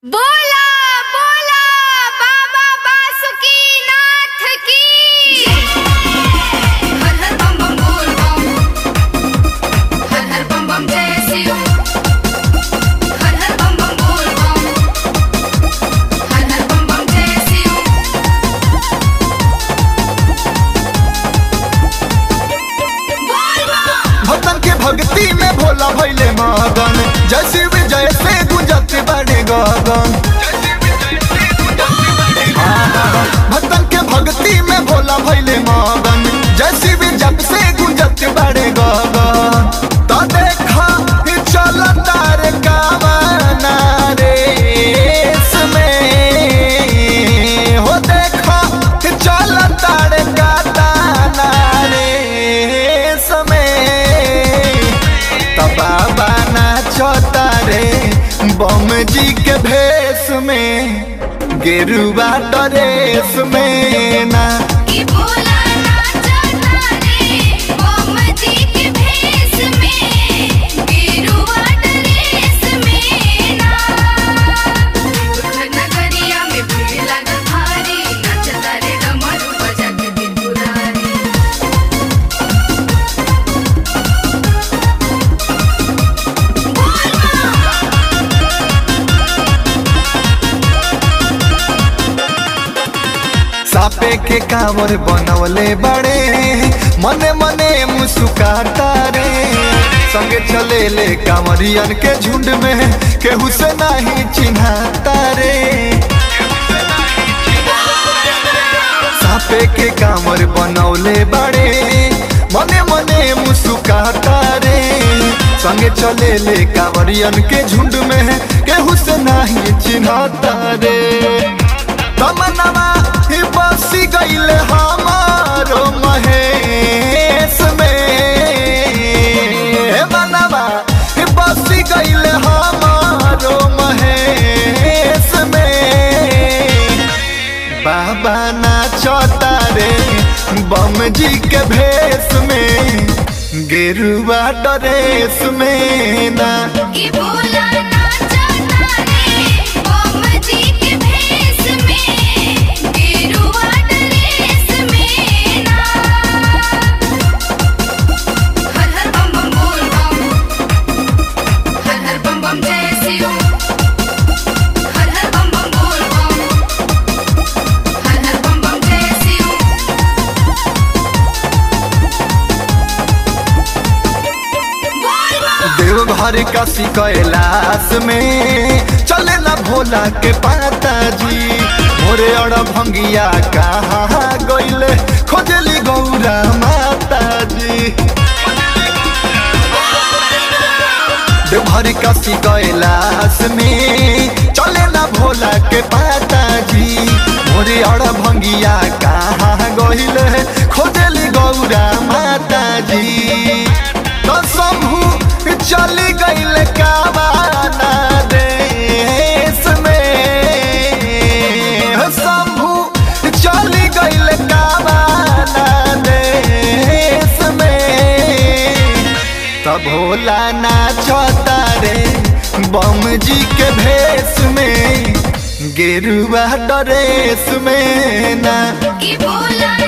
बोला बोला बाबा बासुकीनाथ की हर हर बम बम बोल बम हर हर बम बम जय शिव हर हर बम बम बोल बम हर हर बम बम जय शिव बोल बम भक्तन के भक्ति में भोला भैले मगन जय शिव जय से गुंजत बड़े गगन आहा, भक्तन के भक्ति में भोला भैले मगन जय शिव जब से गुंजत बड़े गगन तो देखा ही चल तार कावना रेस में हो देखा ही चल तार काताना रेस में बाबा नाचो तारे बम जी के भेष में गेरुआ ड्रेस में ना कि भोला नाचता रे बम जी के भेष में गेरुआ ड्रेस में ना नगरिया में भीड़ लागल भारी नाचता रे डमरू बजा के त्रिपुरारी सापे के कांवर बनवले बड़े मने मने मुस्कुराता रे संगे चले ले कांवरियन के झुंड में केहू से नहीं चिन्हाता रे सापे के कांवर बनौले बड़े मने मने मुस्कुराता रे संगे चले ले कांवरियन के झुंड में केहू से नहीं चिन्हाता रे तमन्ना ही बसी गईले हमारो महेश में हे मनवा ही बसी गईले हमारो महेश में बाबा नाचता रे बम जी के भेष में गेरुआ ड्रेस में ना कि भोला नाचता रे बम जी के भेष में गेरुआ ड्रेस में ना हर हर बम बम बोल बम हर हर बम बम जय शिव हर हर बम बम बोल बम हर हर बम बम जय शिव बोल बम देवघर काशी कैलाश में चले ना भोला के पाता जी मोरे अड़ भंगिया कहाँ गईले खोजली गौरा माता जी देवघर काशी कैलाश में चले ना भोला के पाता जी मोरे अड़ भंगिया कहाँ गईले खोजली गौरा माता जी तो शंभु चली गईल कावाना देश में हो शंभु चली गईल कावाना देश में तब भोला नाचता रे बम जी के भेष में गेरुआ ड्रेस में ना कि भोला